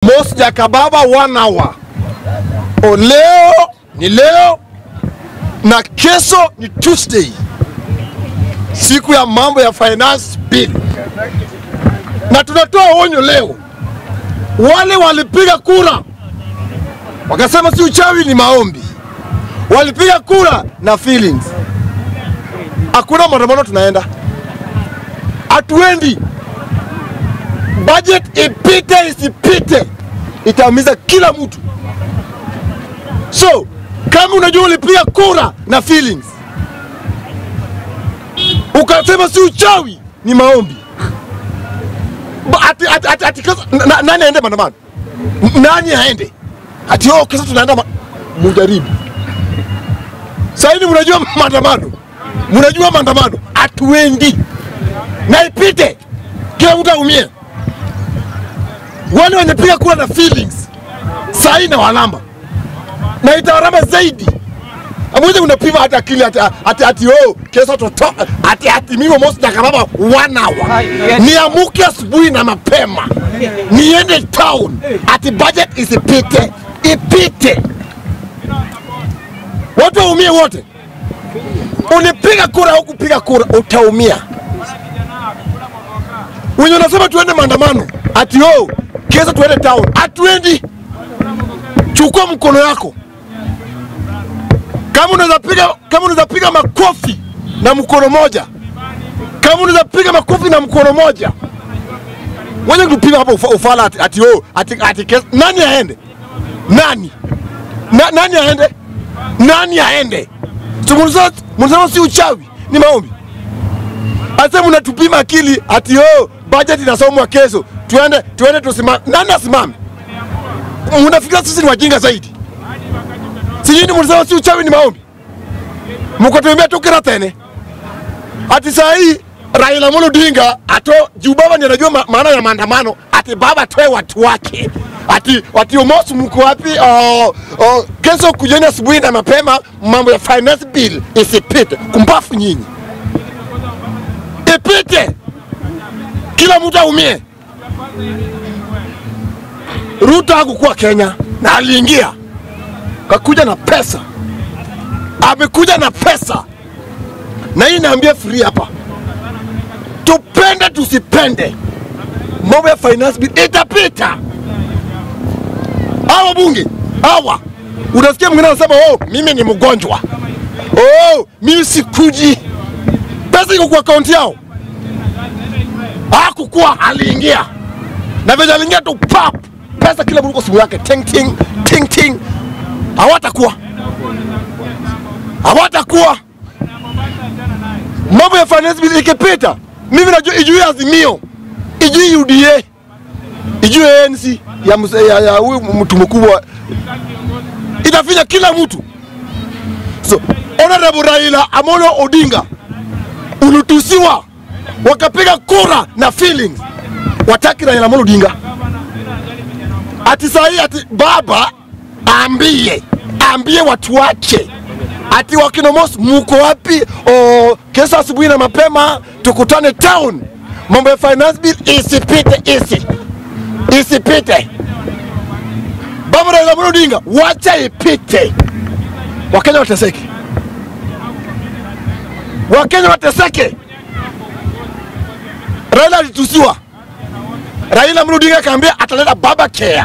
Mos Jakababa one hour. O leo ni leo na kesho ni Tuesday, siku ya mambo ya finance bill, na tunatoa onyo leo. Wale walipiga kura wakasema si uchawi, ni maombi, walipiga kura na feelings. Hakuna maandamano, tunaenda hatuendi. Budget ipite isipite, itaumiza kila mtu. So kama unajua ulipiga kura na feelings, ukasema si uchawi, ni maombi Ba- ati, ati, ati, ati, kesa- na- na- nani aende maandamano? N- Nani aende? Ati oh, kesa tunaenda ma... mujaribu. Saini mnajua maandamano, mnajua maandamano, hatuendi na ipite, kila mtu aumie. Wale wenye piga kura na feelings sahi na walamba na itawaramba zaidi. Amweze unapima hata akili ati ati, ati oh, kesho toto ati ati mimi Mos Jakababa one hour niamuke asubuhi na mapema niende town ati budget isipite ipite, watu waumie wote. Ulipiga kura au kupiga kura, utaumia. Wenye unasema tuende maandamano ati oh, kesho tuende town, hatuendi. Chukua mkono yako kama unaweza piga kama unaweza piga makofi na mkono moja, kama unaweza piga makofi na mkono moja, wewe kupiga hapo ufa, ufala ati, ati, oh, ati, ati kes, nani aende? Nani na, nani aende? Nani aende? So, mnasema mnasema si uchawi, ni maombi. Asa mnatupima akili ati oh, budget inasomwa kesho, tuende tuende tusimame. Nani asimame? Mnafikiria sisi ni wajinga zaidi? Sijini mlisema si uchawi ni maombi, mkatuambia tukira tene ati saa hii Raila Amolo Odinga ato juu baba ndiye anajua ma, maana ya maandamano, ati baba atoe watu wake ati ati Omos mko wapi? Oh, oh, kesho kujeni asubuhi na mapema, mambo ya finance bill isipite. Kumbafu nyinyi, ipite, kila mtu aumie. Ruto hakukuwa Kenya na aliingia kakuja na pesa, amekuja na pesa, na hii naambia free hapa, tupende tusipende, mambo ya finance bill itapita. Hawa bunge hawa, unasikia mwingine anasema oh, mimi ni mgonjwa, oh, mimi sikuji, pesa iko kwa akaunti yao. Hakukuwa, aliingia na venye aliingia tu pap, pesa kila mtu kwa simu yake, ting ting ting ting hawatakuwa hawatakuwa. Mambo ya finance bill ikipita, mimi najua ijui Azimio, ijui UDA, ijui ANC ya mse- ya ya huyu mtu mkubwa, itafinya kila mtu. So Honorable Raila Amolo Odinga ulitusiwa, wakapiga kura na feelings, wataki Raila Amolo Odinga ati sahi ati baba ambie ambie watu wake ati wakinomos muko wapi? O, kesho asubuhi na mapema tukutane town, mambo ya finance bill isipite, isi isipite. Baba Raila Amolo Odinga, wacha ipite, Wakenya wateseke, Wakenya wateseke. Raila alitusiwa, Raila Amolo Odinga akaambia ataleta baba care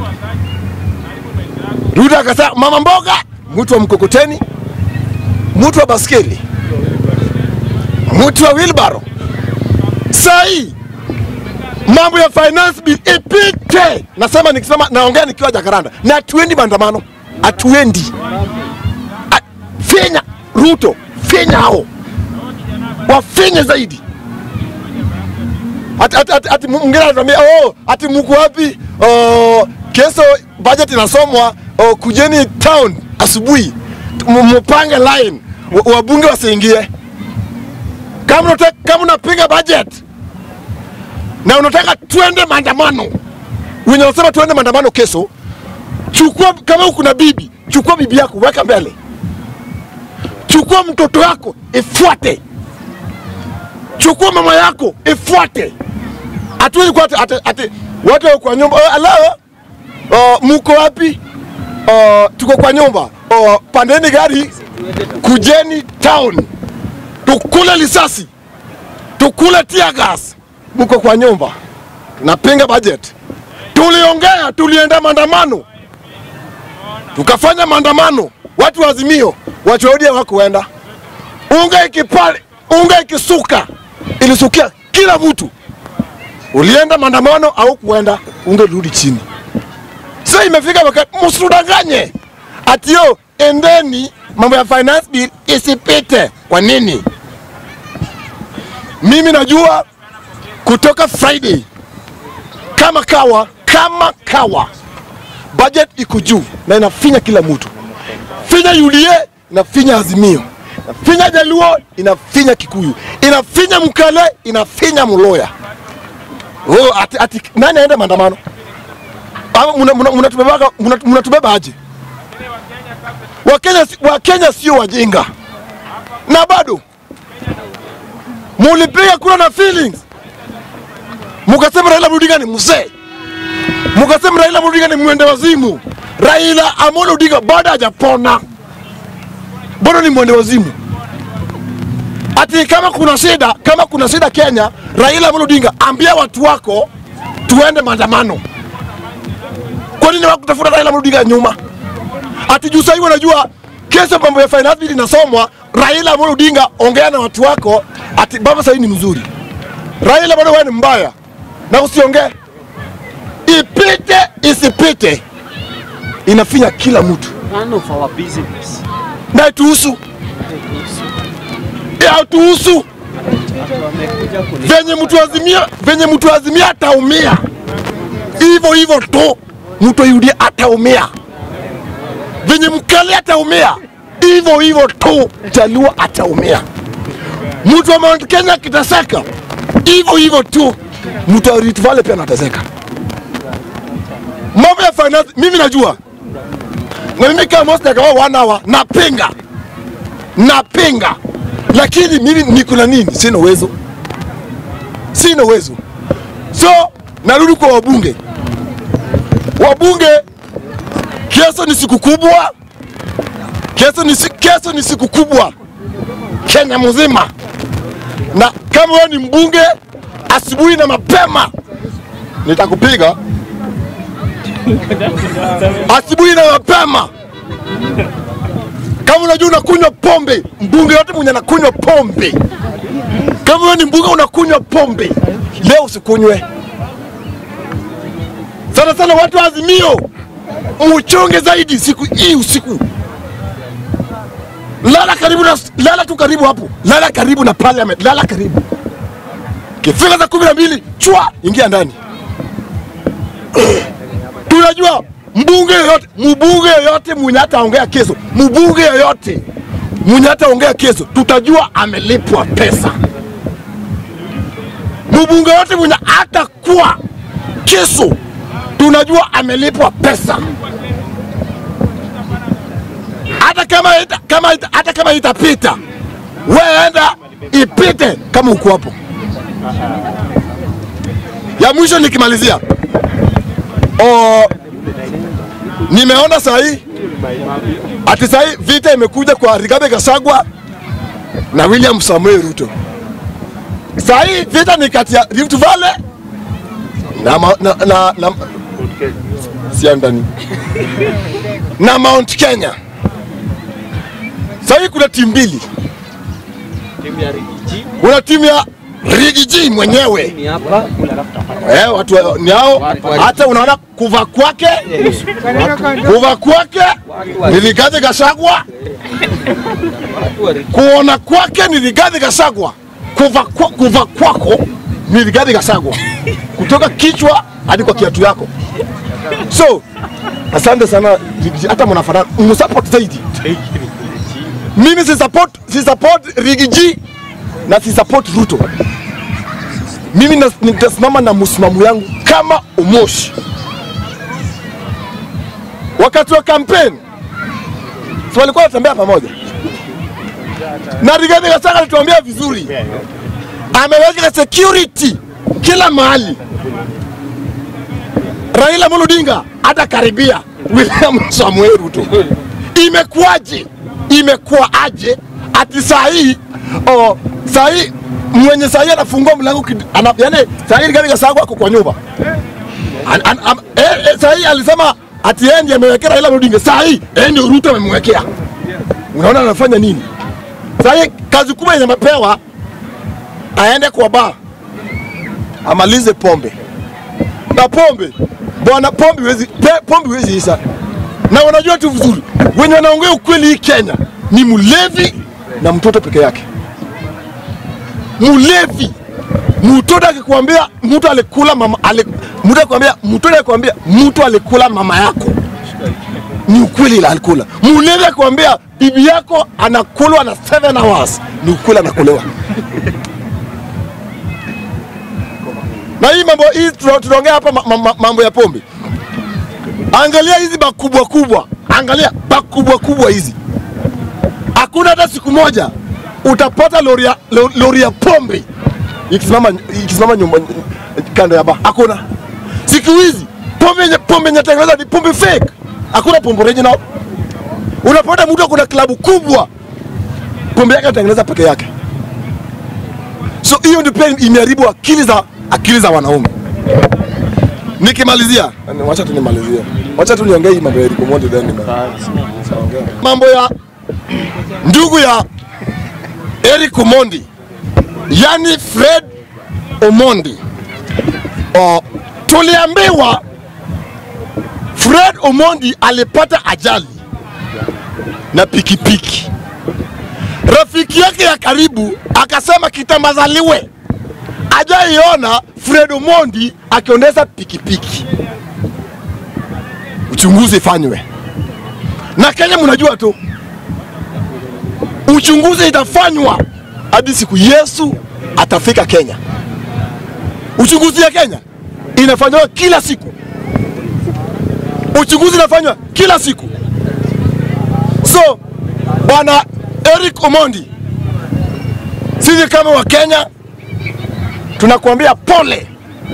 Ruto akasema mama mboga, mtu wa mkokoteni, mtu wa baskeli, mtu wa wheelbarrow. Saa hii mambo ya finance bill ipite. Nasema nikisema, naongea nikiwa Jakaranda, na hatuendi maandamano, hatuendi. A- Finya Ruto, finya hao, wafinye zaidi. Ati, ati, ati, ati mwingine anatuambia oh, ati mko wapi? Oh, kesho budget inasomwa oh, kujeni town asubuhi M- mupange line wa- wabunge wasiingie. Kama unataka kama unapinga budget na unataka twende maandamano, wenye wanasema twende maandamano kesho, chukua kama uko na bibi, chukua bibi yako weka mbele, chukua mtoto wako ifuate, chukua mama yako ifuate hatuwezi kuwa ati, ati, ati watu wako kwa nyumba "Oh, hello muko wapi? Uh, tuko kwa nyumba. Uh, pandeni gari, kujeni town, tukule lisasi, tukule tear gas. Muko kwa nyumba, tunapinga budget. Tuliongea, tulienda maandamano, tukafanya maandamano, watu wa Azimio, watu wa ODM hawakuenda. Unga ikipale, unga ikisuka, ilisukia kila mtu. Ulienda maandamano au kuenda, unga rudi chini. Sasa imefika wakati msitudanganye ati yo endeni mambo ya finance bill isipite. Kwa nini? Mimi najua kutoka Friday kama kawa kama kawa budget iko juu na inafinya kila mtu, finya UDA inafinya Azimio, inafinya Jaluo inafinya Kikuyu, inafinya Mkale inafinya Mloya. Oh, ati, ati, nani aende maandamano? Ama muna- muna- mnatubebaga- muna- mnatubeba aje? Wakenya, si- Wakenya sio wajinga, na bado mulipiga kura na feelings, mukasema Raila Odinga ni mzee, mukasema Raila Odinga ni mwende wazimu. Raila Amolo Odinga bado hajapona, bado ni mwende wazimu. Ati kama kuna shida, kama kuna shida Kenya, Raila Amolo Odinga, ambia watu wako tuende maandamano. Kwa nini wakutafuta Raila Amolo Odinga nyuma? Ati juu sasa hivi wanajua kesho mambo ya finance bill inasomwa, Raila Amolo Odinga, ongea na watu wako, ati baba sasa ni mzuri. Raila bado wewe ni mbaya, na usiongee, ipite isipite, inafinya kila mtu None of our business. na ituhusu, hatuhusu Wamekuja kuni venye mtu azimia, venye mtu azimia ataumia hivyo hivyo tu, mtu yudi ataumia venye mkali ataumia hivyo hivyo tu, Jaluo ataumia, mtu wa Mount Kenya akiteseka hivyo hivyo tu, mtu wa Rift Valley pia anateseka. Mambo ya finance mimi najua, na mimi kama Moses akawa one hour napinga, napinga, lakini mimi niko na nini? Sina uwezo sina uwezo. So narudi kwa wabunge. Wabunge, kesho ni siku kubwa, kesho ni, si- kesho ni siku kubwa Kenya mzima, na kama wewe ni mbunge, asubuhi na mapema nitakupiga asubuhi na mapema. Kama unajua unakunywa pombe, mbunge yote mwenye anakunywa pombe kama wewe ni mbunge unakunywa pombe leo, usikunywe sana sana. Watu wa Azimio muchonge zaidi siku hii usiku, lala karibu na, lala tu karibu hapo, lala karibu na parliament, lala karibu. Kifika za kumi na mbili chwa, ingia ndani. Tunajua mbunge yoyote, mbunge yoyote mwenye hataongea kesho, mbunge yoyote mwenye hataongea kesho, tutajua amelipwa pesa mbunge yote mwenye atakuwa kesho tunajua amelipwa pesa, hata kama ita, kama ita, hata kama itapita, wewe enda ipite kama uko hapo. Ya mwisho nikimalizia, o, nimeona saa hii ati saa hii vita imekuja kwa Rigathi Gachagua na William Samoei Ruto. Saa hii vita ni kati ya Rift Valley na, ma- na, na, na sia ndani na Mount Kenya. Saa hii kuna timu mbili, timu ya Rigiji kuna timu ya Riggy G mwenyewe ni hapa eh, watu wa- ni hao. Hata unaona kuva kwake kuva kwake ni Rigathi Gachagua, watu wa Rigiji kuona kwake ni Rigathi Gachagua, kuva, kwa, kuva kwako ni Rigathi Gachagua, kutoka kichwa hadi kwa kiatu yako. So asante sana Riggy G, hata mnafanana, msupport zaidi. Mimi si support, si support Riggy G na si support Ruto. Mimi nas- nitasimama na msimamo yangu kama Umoshi. Wakati wa campaign si walikuwa wanatembea pamoja na Rigathi Gachagua alituambia vizuri, ameweka security kila mahali. Raila Amolo Odinga hata karibia William Samuel Ruto. Imekuwaje? Imekuwa aje ati saa hii oh, saa hii mwenye saa hii anafungua mlango kid- ana, yani saa hii gari Gachagua ako kwa nyumba an, an, am, eh, eh, saa hii alisema ati yeye ndiye amewekea Raila Odinga, saa hii yeye ndio Ruto amemwekea. Unaona anafanya nini? Saa hii kazi kubwa yenye amepewa aende kwa baa amalize pombe na pombe bwana, pombe wezi, pombe wezi isha. Na wanajua tu vizuri wenye wanaongea ukweli hii Kenya ni mlevi na mtoto peke yake. Mlevi mtoto akikwambia mtu alikula mama ali, mtu akikwambia mtoto akikwambia mtu alikula mama yako ni ukweli la alikula. Mlevi akikwambia bibi yako anakulwa na 7 hours ni ukweli anakulewa. na hii mambo hii tuna- tunaongea hapa ma- ma- ma- mambo ya pombe. Angalia hizi bakubwa kubwa, angalia bakubwa kubwa hizi, hakuna hata siku moja utapata lori ya, lo- lori ya pombe ikisimama ikisimama nyumba kando ya ba, hakuna. Siku hizi pombe yenye pombe yenye tengeneza ni pombe fake, hakuna pombe original. Unapata mtu kuna klabu kubwa, pombe yake anatengeneza peke yake so hiyo ndio pia imeharibu akili za akili za wanaume. Nikimalizia, wacha tu nimalizie, wacha tu niongee hii mambo ya Eric Omondi then nima- mambo ya ndugu ya Eric Omondi, yani Fred Omondi. O, tuliambiwa Fred Omondi alipata ajali na pikipiki rafiki yake ya karibu akasema kitambazaliwe ajaiona Fred Omondi akiondesha pikipiki. Uchunguzi ifanywe na Kenya, mnajua tu uchunguzi itafanywa hadi siku Yesu atafika Kenya. Uchunguzi ya Kenya inafanywa kila siku, uchunguzi inafanywa kila siku. So bwana Eric Omondi, sisi kama wa Kenya tunakuambia pole,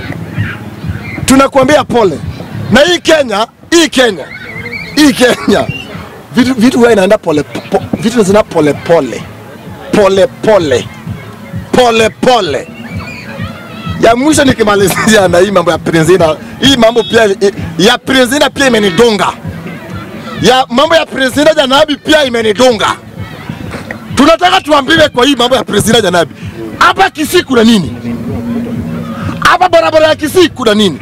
tunakuambia pole. Na hii Kenya, hii Kenya, hii Kenya vitu vitu huwa inaenda pole, po, vitu zina pole pole pole pole pole pole. Ya mwisho nikimalizia na hii mambo ya Prinzina, hii mambo pia ya Prinzina pia imenidunga, ya mambo ya Prinzina Janabi pia imenidunga tunataka tuambiwe kwa hii mambo ya Priscilla Janabi, hapa Kisii kuna nini? Hapa barabara ya Kisii kuna nini?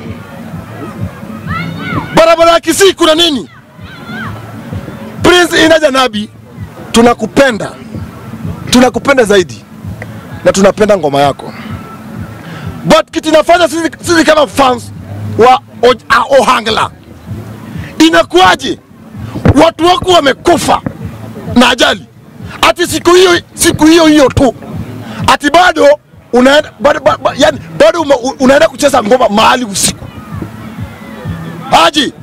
Barabara ya Kisii kuna nini? Prince Ina Janabi, tunakupenda, tunakupenda zaidi na tunapenda ngoma yako, but kitu inafanya sisi, sisi kama fans wa O- a- Ohangla, inakuwaje watu wako wamekufa na ajali ati siku hiyo siku hiyo hiyo tu ati bado unaenda bado, bado, yani, bado uma- u- unaenda kucheza ngoma mahali usiku aji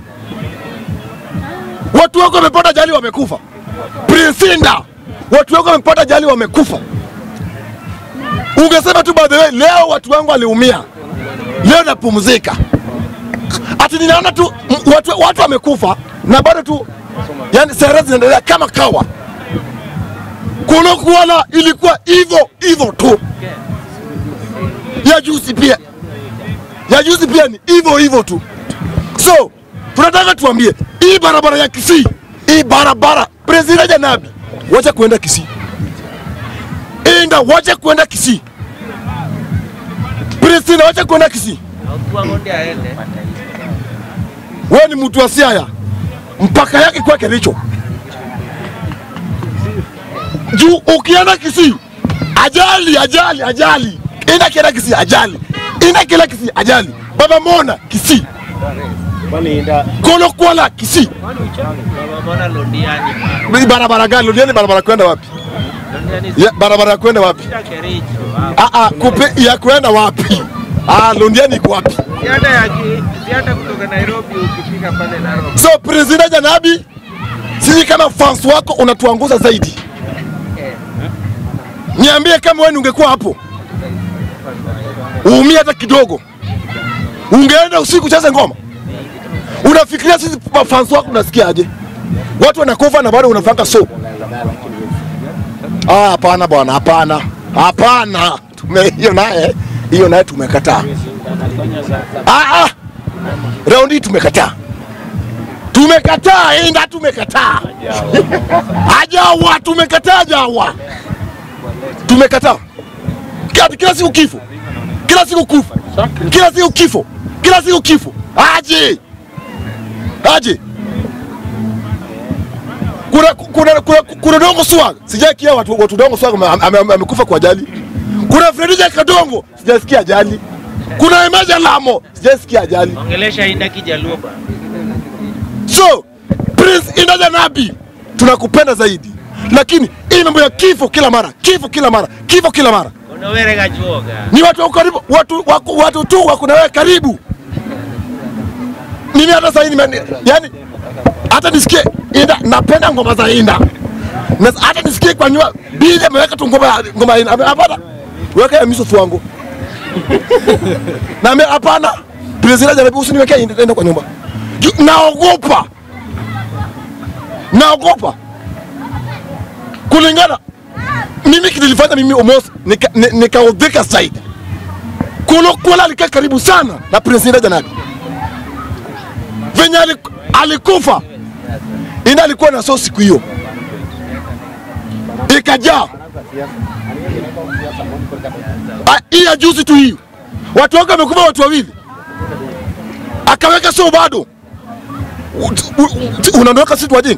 watu wako wamepata ajali wamekufa Prinsinda watu wako wamepata ajali wamekufa ungesema tu by the way leo watu wangu waliumia leo napumzika ati ninaona tu m- watu, watu wamekufa na bado tu yani sera zinaendelea kama kawa kulokuona ilikuwa hivyo hivyo tu. Ya juzi pia, ya juzi pia ni hivyo hivyo tu. So tunataka tuambie hii barabara ya Kisii, hii barabara President Janabi, wacha kuenda Kisii, enda wacha kuenda Kisii, President wacha kuenda Kisii. Wewe ni mtu wa Siaya, mpaka yake kwa Kericho juu ukienda Kisii ajali ajali ajali, enda kienda Kisii ajali, enda kienda Kisii ajali, baba mona Kisii, kolo kwala Kisii. Mbona Londiani? Ni barabara gani? Londiani barabara kwenda wapi? Londiani Ya, barabara ya kwenda wapi? sita Kericho. Ah, ah, kupe ya kwenda wapi? Ah, Londiani iko wapi? Ziada ya ki, ziada kutoka Nairobi ukifika pale Narok. So President Janabi, sisi kama fans wako unatuanguza zaidi. Niambie kama wewe ungekuwa hapo, uumie hata kidogo, ungeenda usiku cheze ngoma? Unafikiria sisi mafans wako unasikia aje? Watu wanakufa na bado unafanga so. Ah, hapana bwana, hapana. Hapana. Tume hiyo naye, hiyo naye tumekataa. Ah ah. Raundi hii tumekataa. Tumekataa, enda tumekataa. Ajawa tumekataa jawa. Tumekataa. Kila, kila siku kifo. Kila siku kufa. Kila siku kifo. Kila siku kifo. Aje. Aje. Kuna kuna kuna, kuna Dongo Swag. Sijasikia watu watu Dongo Swag ame- ame- ame- amekufa kwa ajali. Kuna Fredija Kadongo, sijasikia ajali. Kuna Emaja Lamo, sijasikia ajali. Ongelesha Inda Kijaluo bwana. So Prince Indaja Nabi tunakupenda zaidi, lakini hii mambo ya kifo kila mara, kifo kila mara, kifo kila mara, Unawere gajuoga. ni watu wa karibu, watu, watu, watu tu wako na wewe karibu. Mimi hata sasa hivi yani, hata nisikie Inda, napenda ngoma za Inda na hata nisikie kwa nyua Bili ameweka tu ngoma ya- ngoma ya Inda, Ame- hapana, weka ya Miso wangu na ame- hapana, Prince Indaja Nabi usiniwekee Inda Inda kwa nyumba, Ju- naogopa naogopa kulingana mimi kililifanya mimi almost nikaudhika nika nikaudhika zaidi. Kulo Kola alikaa karibu sana na Prince Inda Janabi venye aliku- alikufa. Inda alikuwa na so siku hiyo ikajaa Ah, hii ya juzi tu hii, watu wake wamekufa watu wawili, akaweka so bado U- u- unaondoka sisi wajinga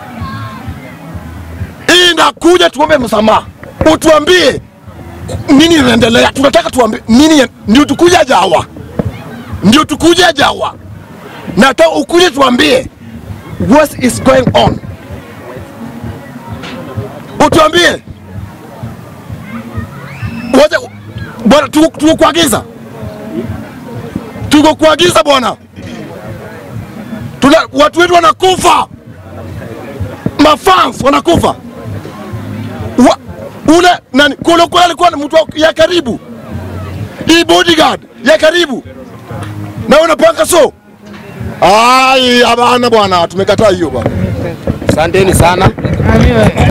hii inakuja tuombe msamaha, utuambie nini inaendelea. Tunataka tuambie nini, ya- ndio tukuja Jawa, ndio tukuja Jawa, nataka ukuje tuambie what is going on, utuambie wacha bwana, tuko tuko kuagiza, tuko kuagiza bwana, tuna watu wetu wanakufa, mafans wanakufa wa, ule nani Kolo Kolo alikuwa ni mtu wa- ya karibu, hii bodyguard ya karibu, na unapanga so. Ai, hapana bwana, tumekataa hiyo bwana. Asanteni sana.